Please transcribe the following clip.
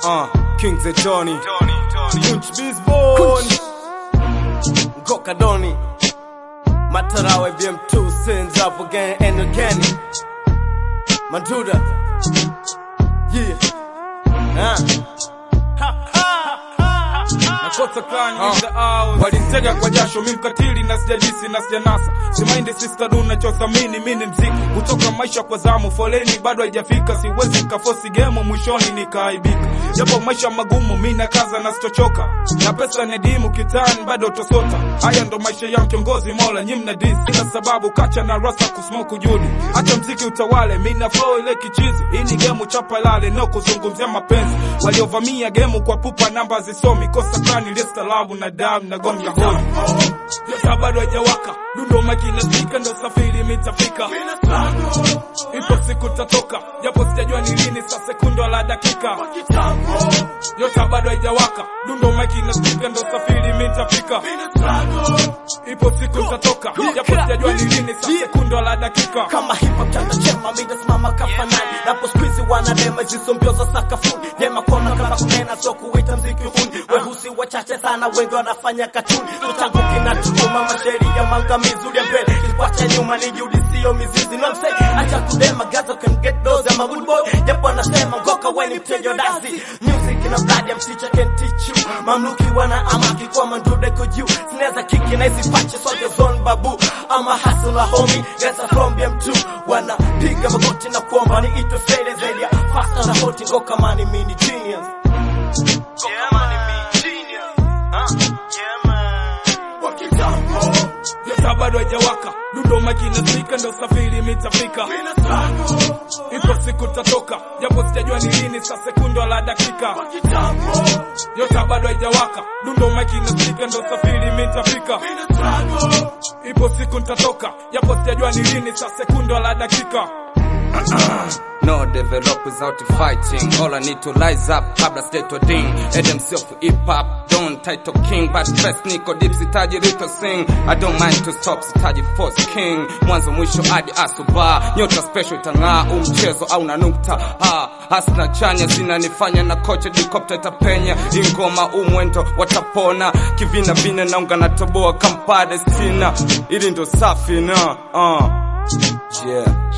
Uh, King the Johnny. Kunch Bisbon. Goka Doni. Matarawe BM2 sends up again and again. Manduda. Yeah. Uh. nakosa clan in the house. Walinitega kwa jasho mi mkatili na sijajisi na sijanasa simaindi sister du nachothamini mi ni mziki kutoka maisha kwa zamu foleni bado haijafika siwezi nkafosi gemo mwishoni nikaaibika japo maisha magumu mi nakaza na sitochoka na pesa ni dimu kitani bado tosota haya ndo maisha ya kiongozi mola nyi mna dis ina sababu kacha na rasa kusmoku judi acha mziki utawale mi na flow ile kichizi hii ni gemu chapa lale no kuzungumzia mapenzi waliovamia gemu kwa pupa namba zisomi kosa kani listalabu na damu na gonga hodi Pesa bado haijawaka dundo makina spika ndo safiri mitafika ipo siku tatoka japo sijajua ni lini sa sekundo la dakika yota bado haijawaka dundo makina spika ndo safiri mitafika ipo siku tatoka japo sijajua ni lini sa sekundo la dakika kama hip hop chanda chema mimi nasimama kafanani napo squeeze wanadema zizo mbio za sakafuni dema kona kama kunena sio kuita mziki huni wehusi wachache sana wengi wanafanya katuni tutangu kinatuma mashairi ya mangamizi ulia mbele kilikuacha nyuma ni juhudi sio mizizi no msay acha kudema gazo can get those I'm a good boy japo anasema ngoka weni mtejo dasi music na blood ya msicha can teach you mamluki wana amaki kwa mandude ko juu sinaweza kiki na hizi pache sote zone babu ama hustler homie gesa from BM2 wanapiga magoti na kuomba ni itwe fede zaidi ya faster na hoti ngoka mani mini genius ngoka mani mini genius huh? yeah man Yota bado haijawaka dundo makina spika ndo safiri mitafika ipo siku tatoka japo sijajua ni lini sa sekundo la dakika Yota bado haijawaka dundo makina spika ndo safiri mitafika ipo siku ntatoka japo sijajua ni lini sa sekundo la dakika No develop without fighting. All I need to rise up, kabla state ding. Adam self hip hop, don't title king, but first niko deep sitaji rito sing. I don't mind to stop, sitaji force king. Mwanzo mwisho hadi asuba, nyota special itang'aa, umchezo au na nukta. Ha, hasna chanya zinanifanya na kocha helicopter itapenya. Ingoma umwendo watapona, kivina vina naunga na toboa kampade stina. Ili ndo safi na, uh, yeah.